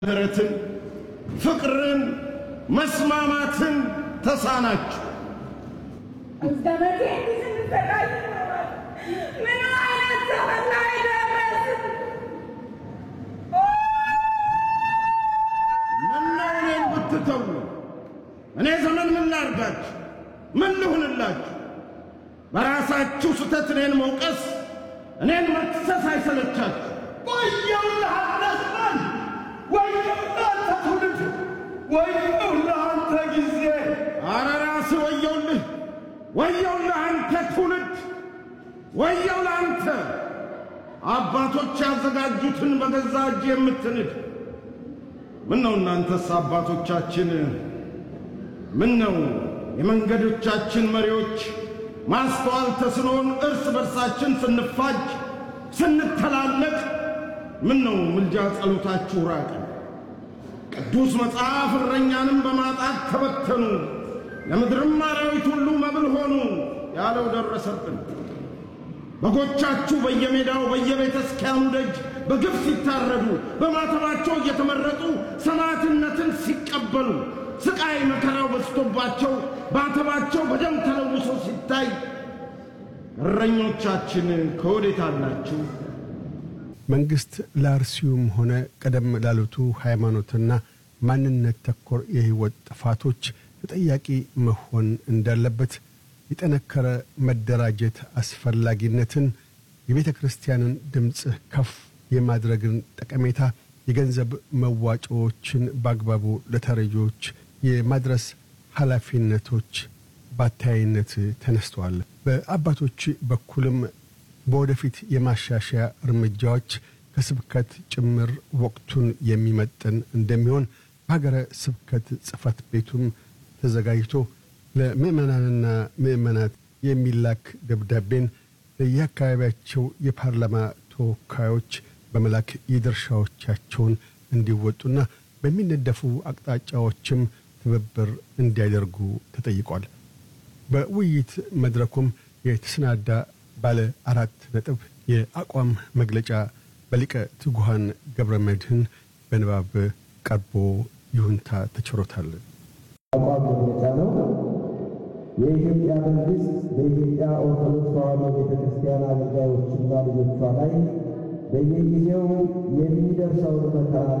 ምህረትን፣ ፍቅርን፣ መስማማትን ተሳናችሁ። እስከ መቼ እንዲህ ስንሰቃይ ይኖራል? ምን አይነት ዘመን ላይ ደረስን? ምነው እኔን ብትተዉ? እኔ ዘመን ምን ላርጋችሁ? ምን ልሁንላችሁ? በራሳችሁ ስህተት እኔን መውቀስ፣ እኔን መክሰስ አይሰለቻችሁ? ወየውልህ አንተ ዘመን፣ ወየውልህ አንተ ትውልድ፣ ወየውልህ አንተ ጊዜ። አረ ራስህ ወየውልህ፣ ወየውልህ አንተ ትውልድ፣ ወየው ለአንተ አባቶች ያዘጋጁትን በገዛ እጅ የምትንድ ምን ነው እናንተስ አባቶቻችን፣ ምን ነው የመንገዶቻችን መሪዎች ማስተዋል ተስኖን እርስ በርሳችን ስንፋጅ ስንተላለቅ፣ ምን ነው ምልጃ ጸሎታችሁ ራቀ። ቅዱስ መጽሐፍ እረኛንም በማጣት ተበተኑ፣ ለምድርም አራዊት ሁሉ መብል ሆኑ ያለው ደረሰብን። በጎቻችሁ በየሜዳው በየቤተ ክርስቲያኑ ደጅ በግፍ ሲታረዱ በማተባቸው እየተመረጡ ሰማዕትነትን ሲቀበሉ ስቃይ መከራው በዝቶባቸው ማተባቸው በደም ተለውሶ ሲታይ እረኞቻችን ከወዴት አላችሁ? መንግስት ለአርሲውም ሆነ ቀደም ላሉቱ ሃይማኖትና ማንነት ተኮር የህይወት ጥፋቶች ተጠያቂ መሆን እንዳለበት የጠነከረ መደራጀት አስፈላጊነትን የቤተ ክርስቲያንን ድምፅ ከፍ የማድረግን ጠቀሜታ የገንዘብ መዋጮዎችን በአግባቡ ለተረጂዎች የማድረስ ኃላፊነቶች ባታይነት ተነስተዋል። በአባቶች በኩልም በወደፊት የማሻሻያ እርምጃዎች ከስብከት ጭምር ወቅቱን የሚመጥን እንደሚሆን በሀገረ ስብከት ጽሕፈት ቤቱም ተዘጋጅቶ ለምዕመናንና ምዕመናት የሚላክ ደብዳቤን ለየአካባቢያቸው የፓርላማ ተወካዮች በመላክ የድርሻዎቻቸውን እንዲወጡና በሚነደፉ አቅጣጫዎችም ትብብር እንዲያደርጉ ተጠይቋል። በውይይት መድረኩም የተሰናዳ ባለ አራት ነጥብ የአቋም መግለጫ በሊቀ ትጉሃን ገብረ መድህን በንባብ ቀርቦ ይሁንታ ተችሮታል። አቋም መግለጫ ነው። የኢትዮጵያ መንግስት በኢትዮጵያ ኦርቶዶክስ ተዋሕዶ ቤተ ክርስቲያን አገልጋዮችና ልጆቿ ላይ በየጊዜው የሚደርሰውን መከራ